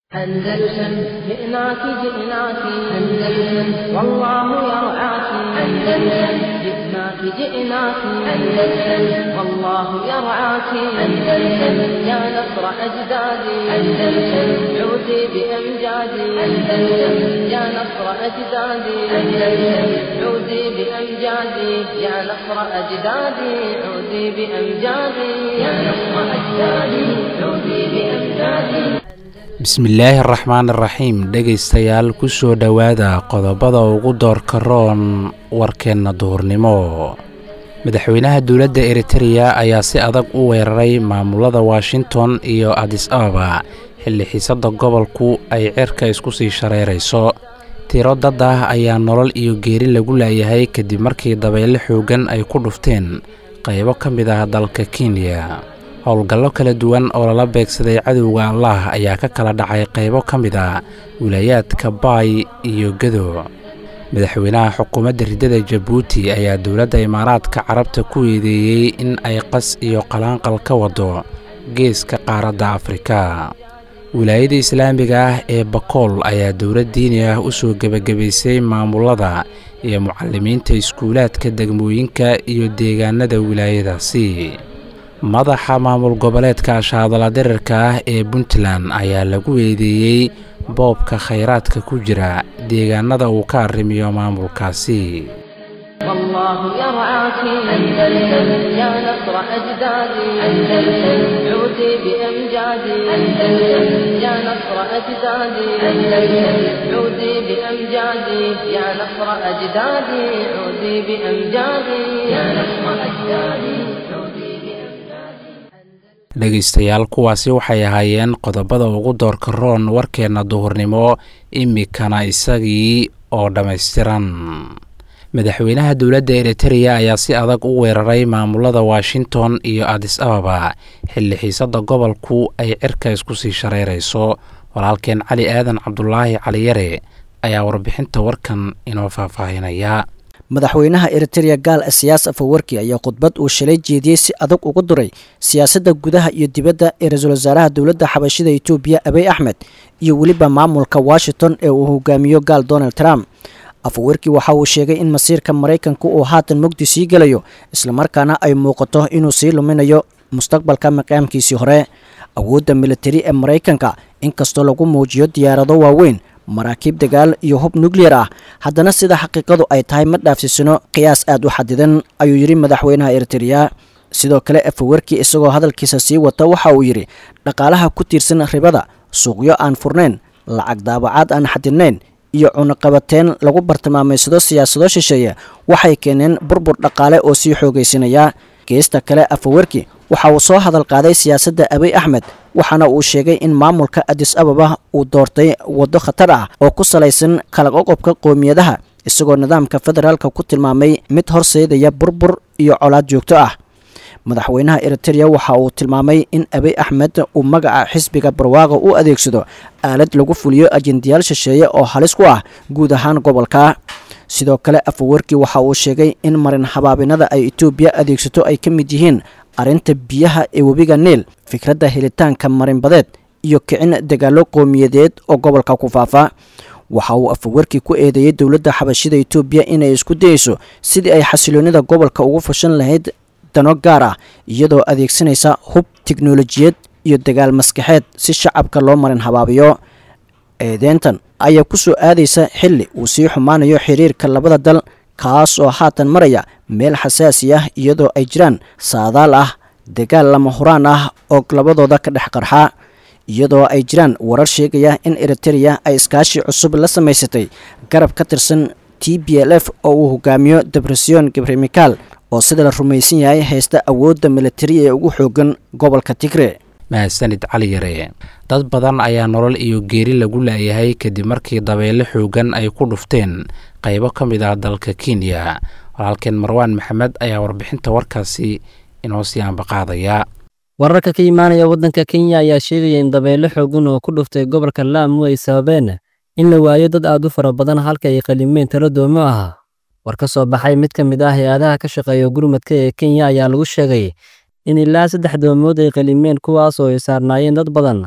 أندلسن جئناك جئناك أندلسن والله يرعاك أندلسن جئناك جئناك أندلسن والله يرعاك أندلسن يا نصر أجدادي أندلسن عودي بأمجادي أندلسن يا نصر أجدادي أندلسن عودي بأمجادي يا نصر أجدادي عودي بأمجادي يا نصر أجدادي عودي بأمجادي bismillaahi araxmaan iraxiim dhegaystayaal ku soo dhowaada qodobada ugu doorka roon warkeenna duhurnimo madaxweynaha dowladda eritereya ayaa si adag u weeraray maamulada washington iyo adis ababa xilli xiisadda gobolku ay cerka isku sii shareerayso tiro dad ah ayaa nolol iyo geeri lagu laayahay kadib markii dabeyle xooggan ay ku dhufteen qaybo ka mid ah dalka kenya howlgallo kala duwan oo lala beegsaday cadowga allah ayaa ka kala dhacay qaybo ka mid a wilaayaadka baay iyo gado madaxweynaha xukuumadda riddada jabuuti ayaa dowladda imaaraadka carabta ku eedeeyey in ay qas iyo qalaanqal ka wado geeska qaaradda afrika wilaayada islaamiga ah ee bakool ayaa dowlad diini ah u soo gebagabaysay maamulada iyo mucalimiinta iskuulaadka degmooyinka iyo deegaanada wilaayadaasi madaxa maamul goboleedka ashaadala dirarka ah ee puntland ayaa lagu eedeeyey boobka khayraadka ku jira deegaanada uu ka arrimiyo maamulkaasi والله يرعاك أندلسن يا نصر أجدادي أندلسن عودي بأمجادي أندلسن يا نصر أجدادي أندلسن عودي بأمجادي يا نصر أجدادي عودي بأمجادي يا نصر أجدادي عودي dhegaystayaal kuwaasi waxay ahaayeen qodobada ugu doorka roon warkeenna duhurnimo imikana isagii oo dhammaystiran madaxweynaha dowladda eritereya ayaa si adag u weeraray maamulada washington iyo adis ababa xilli xiisadda gobolku ay cirka isku sii shareerayso walaalkeen cali aadan cabdulaahi caliyare ayaa warbixinta warkan inoo faahfaahinaya madaxweynaha eritereya gaal siyaas afawarki ayaa khudbad uu shalay jeediyey si adag ugu duray siyaasadda gudaha iyo dibadda ee ra-iisul wasaaraha dowladda xabashida etoobiya abiy axmed iyo weliba maamulka washington ee uu hogaamiyo gaal donald trump afawarki waxa uu sheegay in masiirka maraykanka uu haatan mugdi sii gelayo islamarkaana ay muuqato inuu sii luminayo mustaqbalka maqaamkiisii hore awoodda militari ee maraykanka inkastoo lagu muujiyo diyaarado waaweyn maraakiib dagaal iyo hub nuclear ah haddana sida xaqiiqadu ay tahay ma dhaafsiisano qiyaas aad u xadidan ayuu yidhi madaxweynaha eritereya sidoo kale afawarki isagoo hadalkiisa sii wata waxa uu yidhi dhaqaalaha ku tiirsan ribada suuqyo aan furnayn lacag daabacaad aan xadidnayn iyo cunaqabateen lagu bartilmaamaysado siyaasado shisheeye waxay keeneen burbur dhaqaale oo sii xoogaysanaya geesta kale afawarki waxa uu soo hadal qaaday siyaasadda abiy axmed waxaana uu sheegay in maamulka adis ababa uu doortay waddo khatar ah oo ku salaysan kala qoqobka qoomiyadaha isagoo nidaamka federaalka ku tilmaamay mid horseedaya burbur iyo colaad joogto ah madaxweynaha eritereya waxa uu tilmaamay in abiy axmed uu magaca xisbiga barwaaqa u adeegsado aalad lagu fuliyo ajendayaal shisheeye oo halis ku ah guud ahaan gobolka sidoo kale afawarki waxa uu sheegay in marin habaabinada ay etoobiya adeegsato ay ka mid yihiin arrinta biyaha ee webiga niil fikradda helitaanka marinbadeed iyo kicin dagaallo qowmiyadeed oo gobolka ku faafa waxa uu afawarki ku eedeeyey dowladda xabashida etoobiya inay isku dayeyso sidii ay xasiloonida gobolka ugu fashan lahayd dano gaar ah iyadoo adeegsanaysa hub tiknolojiyad iyo dagaal maskaxeed si shacabka loo marin habaabiyo eedeyntan ayaa ku soo aadaysa xilli uu sii xumaanayo xiriirka labada dal kaas oo haatan maraya meel xasaasi ah iyadoo ay jiraan saadaal ah dagaal lama huraan ah oo labadooda ka dhex qarxa iyadoo ay jiraan warar sheegaya in eritereya ay iskaashi cusub la samaysatay garab ka tirsan t b l f oo uu hogaamiyo debresiyon gabremikaal oo sida la rumaysan yahay haysta awoodda militari ee ugu xoogan gobolka tigre mahadsanid cali yare dad badan ayaa nolol iyo geeri lagu laayahay kadib markii dabeyle xoogan ay ku dhufteen qaybo ka mid ah dalka kenya walaalkeen marwaan maxamed ayaa warbixinta warkaasi inoo sii ambaqaadaya wararka ka imaanaya waddanka kenya ayaa sheegaya in dabeyle xoogan oo ku dhuftay gobolka laamu ay sababeen in la waayo dad aad u fara badan halka ay qalimeen talo doomo ah war ka soo baxay mid ka mid ah hay-adaha ka shaqeeya gurmadka ee kenya ayaa lagu sheegay in ilaa saddex doomood ay qalimeen kuwaas oo ay saarnaayeen dad badan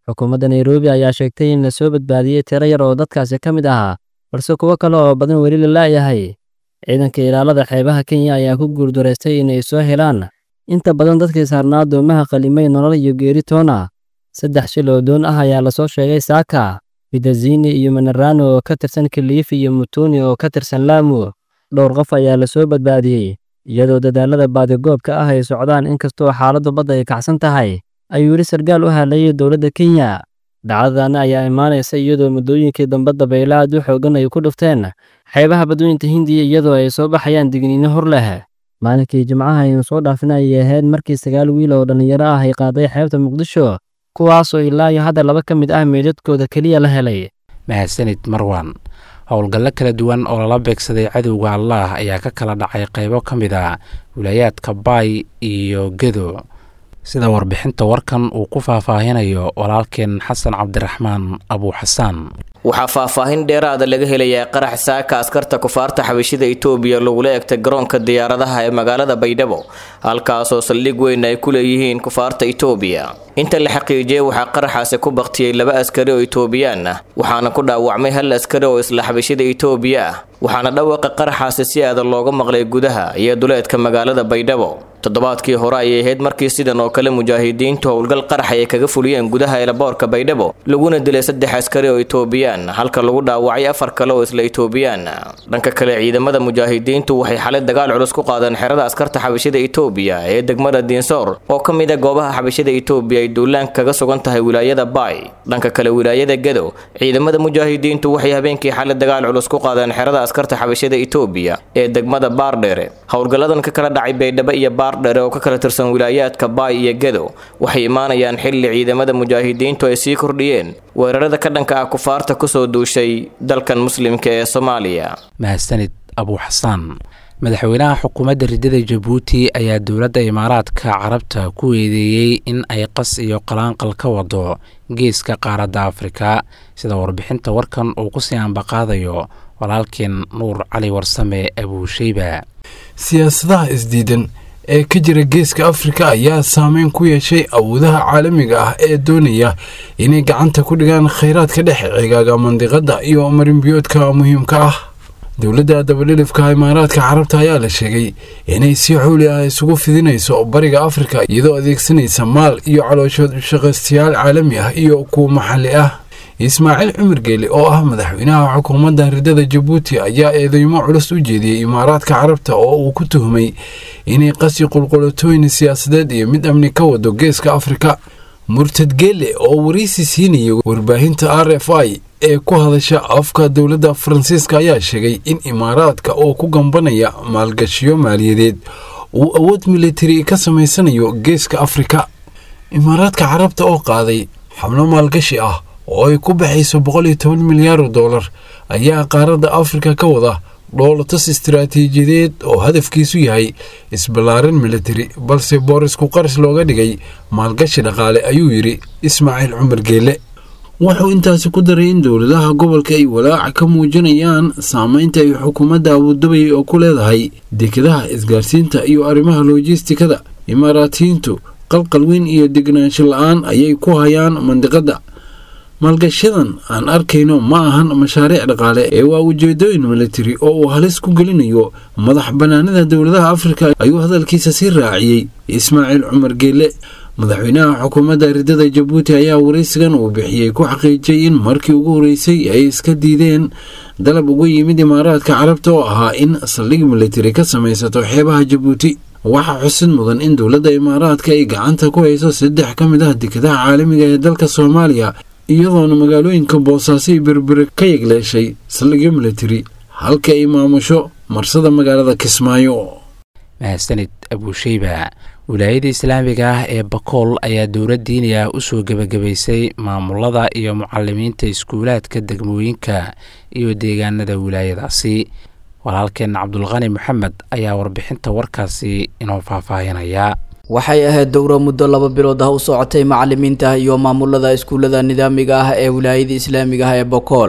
xukuumadda nairobi ayaa sheegtay in la soo badbaadiyey tiro yar oo dadkaasi ka mid ahaa balse kuwo kale oo badan weli la la'yahay ciidanka ilaalada xeebaha kenya ayaa ku guurdaraystay inay soo helaan inta badan dadkii saarnaa doomaha qalimay nolol iyo geeri toona saddex shil oo doon ah ayaa lasoo sheegay saaka bidazini iyo manarano oo ka tirsan kiliifi iyo mutuni oo ka tirsan laamu dhowr qof ayaa lasoo badbaadiyey iyadoo dadaalada baadigoobka ah ay socdaan inkastoo xaaladdu badda ay kacsan tahay ayuu yidhi sarkaal u hadlayay dowladda kenya dhacdadan ayaa imaanaysa iyadoo muddooyinkii dambe dabaylo aad u xoogan ay ku dhufteen xeebaha badweynta hindiya iyadoo ay soo baxayaan digniino hor leh maalinkii jimcaha aynu soo dhaafin ayay ahayd markii sagaal wiil oo dhallinyaro ah ay qaaday xeebta muqdisho kuwaasoo ilaa iyo hadda laba ka mid ah meydadkooda keliya la helay mahadsanid marwan howlgallo kala duwan oo lala beegsaday cadowga allaah ayaa ka kala dhacay qaybo ka mid a wilaayaadka baay iyo gedo sida warbixinta warkan uu ku faahfaahinayo walaalkeen xasan cabdiraxmaan abuuxasaan waxaa faahfaahin dheeraada laga helayaa qarax saaka askarta kufaarta xabashida itoobiya lagula egtay garoonka diyaaradaha ee magaalada baydhabo halkaasoo saldhig weyn ay ku leeyihiin kufaarta itoobiya inta la xaqiijiyey waxaa qaraxaasi ku baktiyey laba askari oo itoobiyaan ah waxaana ku dhaawacmay hal askari oo isla xabashida itoobiya ah waxaana dhawaqa qaraxaasi si aada looga maqlay gudaha iyo duleedka magaalada baydhabo toddobaadkii hore ayay ahayd markii sidan oo kale mujaahidiintu howlgal qarax ay kaga fuliyeen gudaha eelaboorka baydhabo laguna dilay saddex askari oo itoobiyaan halka lagu dhaawacay afar kale oo isla itoobiyaan dhanka kale ciidamada mujaahidiintu waxay xalay dagaal culus ku qaadeen xerada askarta xabashida itoobiya ee degmada diinsoor oo ka mid a goobaha xabashida itoobiya ay duulaanka kaga sugan tahay wilaayada baay dhanka kale wilaayada gedo ciidamada mujaahidiintu waxay habeenkii xalay dagaal culus ku qaadeen xerada askarta xabashida itoobiya ee degmada baardheere howlgalladan ka kala dhacay baydhabo iyo baardheere oo ka kala tirsan wilaayaadka baay iyo gedo waxay imaanayaan xilli ciidamada mujaahidiintu ay sii kordhiyeen weerarada ka dhanka ah kufaarta kusoo duushay dalkan muslimka ee soomaaliya mahadsanid abuuxasaan madaxweynaha xukuumadda ridada jabuuti ayaa dowladda imaaraadka carabta ku eedeeyey in ay qas iyo qalaanqal ka wado geeska qaaradda afrika sida warbixinta warkan uu kusii ambaqaadayo walaalkeen nuur cali warsame abuusheyba siyaasadaha isdiidan ee ka jira geeska afrika ayaa saameyn ku yeeshay awoodaha caalamiga ah ee doonaya inay gacanta ku dhigaan khayraadka dhex cigaaga mandiqadda iyo marinbiyoodka muhiimka ah dowladda dabadhilifka imaaraadka carabta ayaa la sheegay inay si xooli ah isugu fidinayso bariga afrika iyadoo adeegsanaysa maal iyo calooshood shaqaystayaal caalami ah iyo kuwa maxalli ah ismaaciil cumar geeli oo ah madaxweynaha xukuumadda ridada jabuuti ayaa eedeymo culus u jeediyey imaaraadka carabta oo uu ku tuhmay inay qasi qulqulatooyin siyaasadeed iyo mid amni ka wado geeska afrika murtad geele oo waraysi siinayay warbaahinta r f i ee ku hadasha afka dowladda faransiiska ayaa sheegay in imaaraadka oo ku gambanaya maalgashiyo maaliyadeed uu awood militari ka samaysanayo geeska afrika imaaraadka carabta oo qaaday xablo maalgashi ah oo ay ku baxayso boqol iyo toban milyaar oo dollar ayaa qaaradda afrika ka wada dhoolatas istaraatiijiyadeed oo hadafkiisu yahay isballaaran militari balse boorisku qaris looga dhigay maalgashi dhaqaale ayuu yidhi ismaaciil cumar geele wuxuu intaasi ku daray in dowladaha gobolka ay walaaca ka muujinayaan saameynta ay xukuumadda abuudabay oo ku leedahay dekedaha isgaarsiinta iyo arrimaha loojistikada imaaraatiyiintu qalqal weyn iyo degnaansho la-aan ayay ku hayaan mandiqadda maalgashadan aan arkayno ma ahan mashaariic dhaqaale ee waa ujeedooyin militari oo uu halis ku gelinayo madax bannaanida dowladaha afrika ayuu hadalkiisa sii raaciyey ismaaciil cumar geele madaxweynaha xukuumadda ridada jabuuti ayaa waraysigan uu bixiyey ku xaqiijiyey in markii ugu horreysay ay iska diideen dalab uga yimid imaaraadka carabta oo ahaa in saldhig militari ka samaysato xeebaha jabuuti waxaa xusid mudan in dowladda imaaraadka ay gacanta ku hayso saddex ka mid ah dekedaha caalamiga ee dalka soomaaliya iyadoona magaalooyinka boosaaso iyo berbere ka yegleeshay saldhigyo militari halka ay maamusho marsada magaalada kismaayo mahadsanid abuusheyba wilaayada islaamiga ah ee bakool ayaa dowlad diini ah usoo gebagabaysay maamulada iyo mucalimiinta iskuulaadka degmooyinka iyo deegaanada wilaayadaasi walaalkeen cabdulqani maxamed ayaa warbixinta warkaasi inoo faahfaahinaya waxay ahayd dowro muddo laba bilood ah u socotay macalimiinta iyo maamulada iskuullada nidaamiga ah ee wilaayada islaamiga ah ee bokool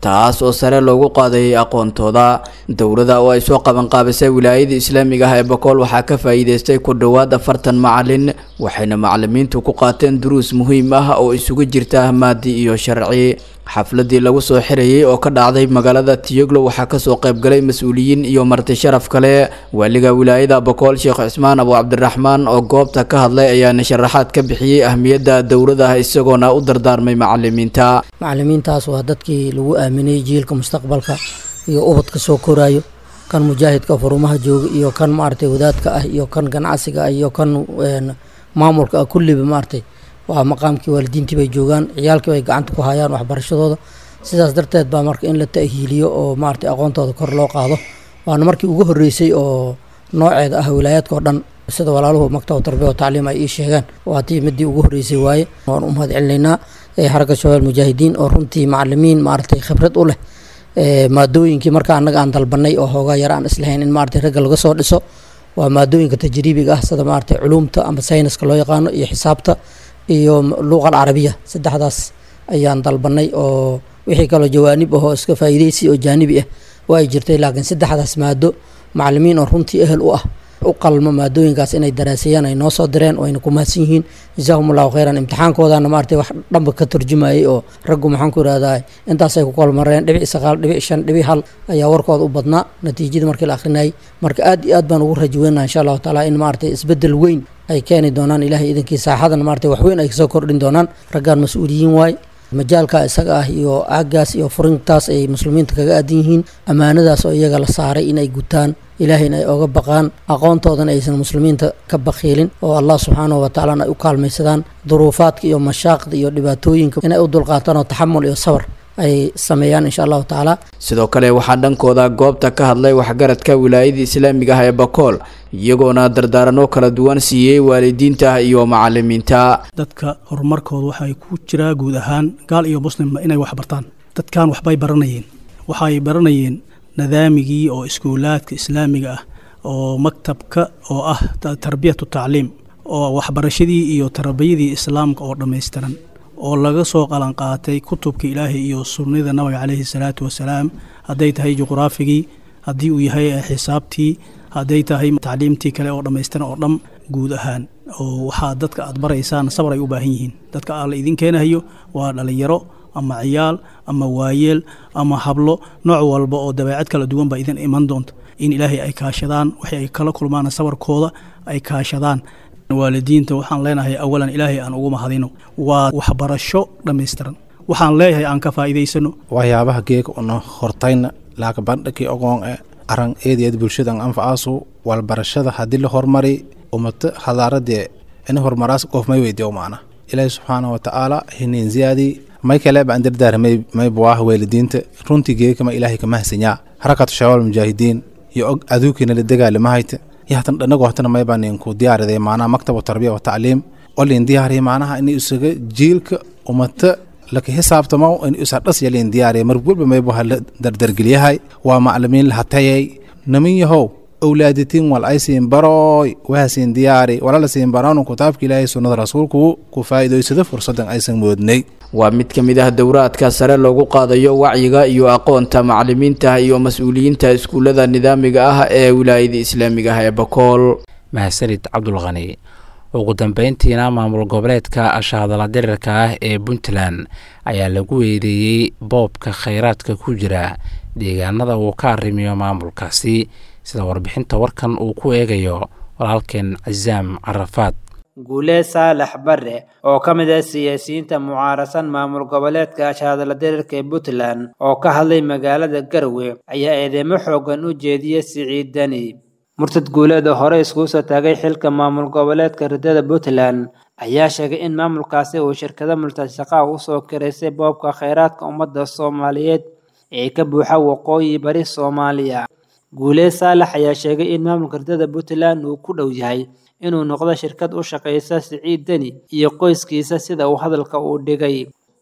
taas oo sare loogu qaadayay aqoontooda dowladda oo ay soo qabanqaabisay wilaayada islaamiga ah ee bakool waxaa ka faa'iideystay ku dhowaad afartan macalin waxayna macalimiintu ku qaateen duruus muhiim ah oo isugu jirta maadi iyo sharci xafladii lagu soo xirayay oo ka dhacday magaalada tiyoglo waxaa kasoo qaybgalay mas-uuliyiin iyo marti sharaf kale waaliga wilaayada bakool sheekh cismaan abu cabdiraxmaan oo goobta ka hadlay ayaana sharaxaad ka bixiyey ahmiyadda dowladaha isagoona u dardaarmay macalimiinta macalimiintaas waa dadkii lagu aaminay jiilka mustaqbalka iyo ubadka soo koraayo kan mujaahidka furumaha jooga iyo kan maaragtay wadaadka ah iyo kan ganacsiga ah iyo kan maamulka ah kulliba maaragtay waa maqaamkii waalidiintii bay joogaan ciyaalkii bay gacanta ku hayaan waxbarashadooda sidaas darteed baa marka in la ta'hiiliyo oo maaragtay aqoontooda kor loo qaado waana markii ugu horreysay oo nooceeda ah wilaayaadka oo dhan sida walaaluhu maktab tarbiya wa tacliim ay ii sheegaan waa tii midii ugu horreysay waaye waan u mahad celinaynaa xaragga shabaal mujaahidiin oo runtii macalimiin maaragtay khibrad u leh maadooyinkii marka annaga aan dalbanay oo hoogaa yar aan islahayn in maaragtay ragga laga soo dhiso waa maadooyinka tajriibiga ah sida maaragtay culuumta ama sayniska loo yaqaano iyo xisaabta iyo luuqa alcarabiya saddexdaas ayaan dalbanay oo wixii kaloo jawaanib ahoo iska faa'iideysi oo jaanibi ah waa ay jirtay laakiin saddexdaas maado macalimiin oo runtii ehel u ah u qalmo maadooyinkaas inay daraaseeyaan ay noo soo direen wayna ku mahadsan yihiin jazaahum allahu khayran imtixaankoodana maaragtay wax dhanba ka turjumayay oo raggu maxaan ku ihahdaa intaasay ku kolmareen dhibic sagaal dhibic shan dhibic hal ayaa warkooda u badnaa natiijada markii la akhrinayay marka aad iyo aad baan ugu rajaweynaha insha allahu taala in maaragtay isbeddel weyn ay keeni doonaan ilahay idankii saaxadana maaragtay wax weyn ay kasoo kordhin doonaan raggaan mas-uuliyiin waay majaalka isaga ah iyo aagaas iyo furintaas ay muslimiinta kaga aadan yihiin ammaanadaas oo iyaga la saaray inay gutaan ilaahayna ay oga baqaan aqoontoodana aysan muslimiinta ka bakiilin oo allah subxaanahu watacaalana ay u kaalmaysadaan duruufaadka iyo mashaaqda iyo dhibaatooyinka inay u dulqaataan oo taxamul iyo sabar ay sameeyaan insha allahu tacaala sidoo kale waxaa dhankooda goobta ka hadlay waxgaradka wilaayada islaamiga ah ee bakool iyagoona dardaaranoo kala duwan siiyey waalidiinta iyo macalimiinta dadka horumarkooda waxay ku jiraa guud ahaan gaal iyo muslimba inay wax bartaan dadkan waxbay baranayeen waxay baranayeen nidaamigii oo iskuulaadka islaamiga ah oo maktabka oo ah tarbiyatu tacliim oo waxbarashadii iyo tarbiyadii islaamka oo dhammaystiran oo laga soo qalanqaatay kutubka ilaahay iyo sunnada nabiga caleyhi salaatu wasalaam hadday tahay juqraafigii haddii uu yahay xisaabtii hadday tahay tacliimtii kale oo dhammaystiran oo dham guud ahaan oo waxaa dadka aad baraysaan sabar ay u baahan yihiin dadka alla idin keenahayo waa dhalinyaro ama ciyaal ama waayeel ama hablo nooc walba oo dabeecad kala duwan baa idin iman doonta in ilaahay ay kaashadaan waxay ay kala kulmaan sabarkooda ay kaashadaan waalidiinta waxaan leenahay awalan ilaahay aan ugu mahadino waa waxbarasho dhammaystiran waxaan leeyahay aan ka faa'iidaysano waxyaabaha geega una hortayna laaka bandhakii ogoon e aran eedeed bulshadan anfacaasu walbarashada haddii la hormari umata hadaaradee ina hormaraas qof may weydiyo maana ilaahi subxaana wa tacaala hinin ziyaadii may kale baan dardaar may may buwaah waalidiinta runtii geegama ilaahay kama hasanyaa harakatu shabaab mujaahidiin iyo og aduukiina la dagaalamahayta iyo hatan dhanagu hatana may baan ninku diyaariday maanaha maktab tarbiya wa tacliim oo liin diyaariya maanaha in isaga jiilka umata laka xisaabtamo in isa dhas yaliin diyaariya mar walba may buha la dardargeliyahay waa maclimiin la hatayay namin yahow awlaaditiin wal ay siin barooy waha siin diyaari walala siin baraanu kitaabka ilaahay sunnada rasuulku ku faa'iidaysada fursadan aysan moodnay waa mid ka mid ah dowraadka sare loogu qaadayo wacyiga iyo aqoonta macalimiinta iyo mas-uuliyiinta iskuullada nidaamiga ah ee wilaayada islaamiga ah ee bakool mahadsanid cabdulqani ugu dambeyntiina maamul goboleedka ashahadala dirirka ah ee puntland ayaa lagu weedeeyey boobka khayraadka ku jira deegaanada uu ka arrimiyo maamulkaasi sida warbixinta warkan uu ku eegayo walaalkeen casaam carafaad guulee saalax bare oo ka mid ah siyaasiyiinta mucaarasan maamul goboleedka ashahadala dirirka ee puntland oo ka hadlay magaalada garwe ayaa eedeymo xoogan u jeediyey siciid deni murtad guuleed oo hore iskugu soo taagay xilka maamul goboleedka ridada puntland ayaa sheegay in maamulkaasi uu shirkado multashaqaa usoo kiraysay boobka khayraadka ummadda soomaaliyeed ee ka buuxa waqooyi bari soomaaliya guulee saalax ayaa sheegay in maamulka ridada puntland uu ku dhow yahay inuu noqdo shirkad u shaqaysa siciid deni iyo qoyskiisa sida uu hadalka uu dhigay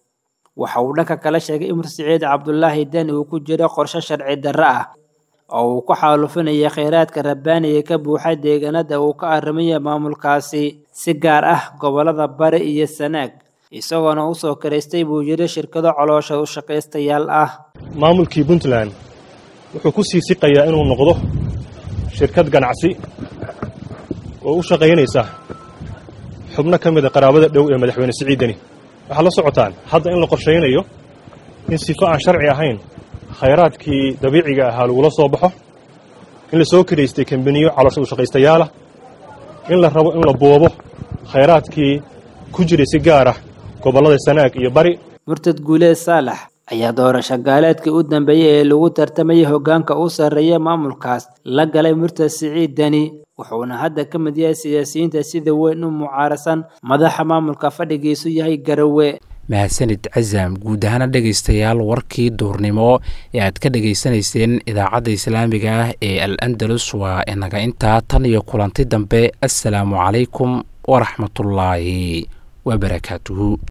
waxa uu dhanka kale sheegay in siciid cabdulaahi deni uu ku jiro qorshe sharci darro ah oo uu ku xaalufinaya kheyraadka rabbaaniga ka buuxa deegaanada uu ka arrimayo maamulkaasi si gaar ah gobolada bari iyo sanaag isagoona u soo karaystay buu yidhi shirkado caloosha u shaqaystayaal ah maamulkii puntland wuxuu ku sii siqayaa inuu noqdo shirkad ganacsi oo u shaqaynaysa xubno ka mida qaraabada dhow ee madaxweyne siciidani waxaad la socotaan hadda in la qorshaynayo in sifo aan sharci ahayn khayraadkii dabiiciga ahaa lagula soo baxo in la soo karaystay kambaniyo caloosha u shaqaystayaala in la rabo in la boobo khayraadkii ku jiray si gaar ah gobollada sanaag iyo bari murtad guuleed saalax ayaa doorasho gaaleedkii u dambeeyey ee lagu tartamayay hoggaanka u sarreeya maamulkaas la galay murtad siciid deni wuxuuna hadda ka mid yahay siyaasiyiinta sida weyn u mucaarasan madaxa maamulka fadhigiisu yahay garawe mahadsanid casaam guud ahaana dhegaystayaal warkii duurnimo ee aad ka dhegaysanayseen idaacadda islaamiga ah ee al andalus waa inaga intaa tan iyo kulanti dambe assalaamu calaykum waraxmatullaahi wabarakaatuhu